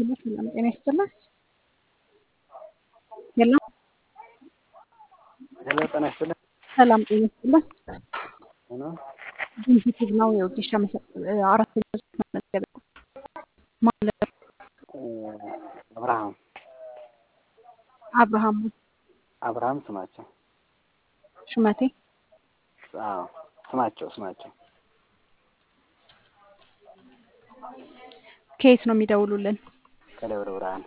ሄሎ ሰላም ጤና ይስጥልን። ሄሎ ሄሎ ጤና ይስጥልን። ሰላም ጤና ይስጥልን። ሆኖ ጂንቲቲቭ ነው የውዴሻ አራተኛ ዙር መመዝገቢያ ማለት አብርሃም አብርሃም አብርሃም ስማቸው ሹመቴ አዎ ስማቸው ስማቸው ከየት ነው የሚደውሉልን? ከደብረ ብርሃን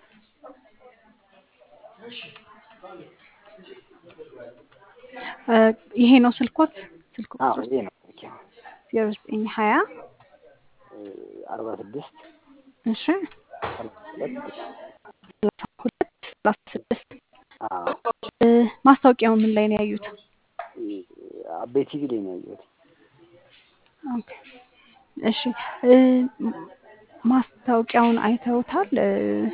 እ ይሄ ነው ስልኮት ስልክ አዎ ቁጥር ይሄ ነው ኦኬ ዜሮ ዘጠኝ ሀያ አርባ ስድስት እሺ ሰላሳ ሁለት ሰላሳ ሁለት ሰላሳ ስድስት አዎ እ ማስታወቂያው ምን ላይ ነው ያዩት? አቤ ቲቪ ላይ ነው ያየሁት። ኦኬ እሺ እ ማስታወቂያውን አይተውታል? እ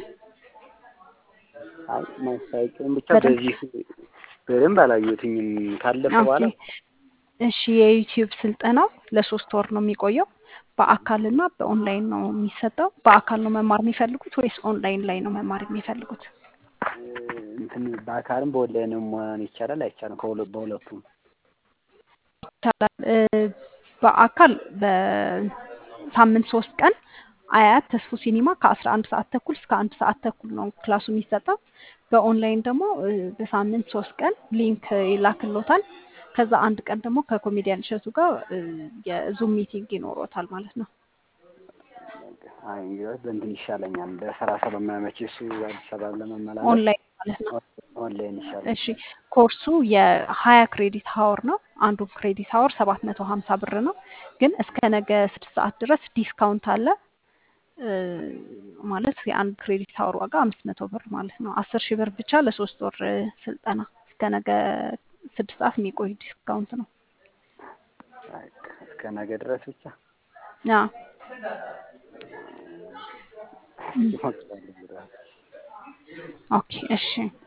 አይ ማስታወቂያውን ብቻ በደንብ በዚህ በደንብ አላየሁትኝም። ካለፈ ኦኬ በኋላ እሺ የዩቲዩብ ስልጠናው ለሶስት ወር ነው የሚቆየው። በአካልና በኦንላይን ነው የሚሰጠው። በአካል ነው መማር የሚፈልጉት ወይስ ኦንላይን ላይ ነው መማር የሚፈልጉት? እ እንትን በአካልም በኦንላይንም መሆን ይቻላል አይቻልም? ከሁለ በሁለቱም ይቻላል። እ በአካል በሳምንት ሶስት ቀን አያት ተስፎ ሲኒማ ከአስራ አንድ ሰዓት ተኩል እስከ አንድ ሰዓት ተኩል ነው ክላሱ የሚሰጠው። በኦንላይን ደግሞ እ በሳምንት ሶስት ቀን ሊንክ ይላክሎታል። ከዛ አንድ ቀን ደግሞ ከኮሜዲያን እሸቱ ጋር እ የዙም ሚቲንግ ይኖሮታል ማለት ነው። አይ እንግዲህ በእንትን ይሻለኛል። ለስራ ስለማያመች እሱ አዲስ አበባ ለመመላለስ ኦንላይን ማለት ነው። ኦንላይን ይሻላል። እሺ ኮርሱ የሀያ ክሬዲት ሀወር ነው። አንዱ ክሬዲት ሀወር ሰባት መቶ ሀምሳ ብር ነው። ግን እስከ ነገ ስድስት ሰዓት ድረስ ዲስካውንት አለ። እ ማለት የአንድ ክሬዲት ሀወር ዋጋ አምስት መቶ ብር ማለት ነው። አስር ሺህ ብር ብቻ ለሶስት ወር እ ስልጠና እስከ ነገ ስድስት ሰዓት የሚቆይ ዲስካውንት ነው። በቃ እስከ ነገ ድረስ ብቻ አዎ እም፣ ይሞክራል። ኦኬ እሺ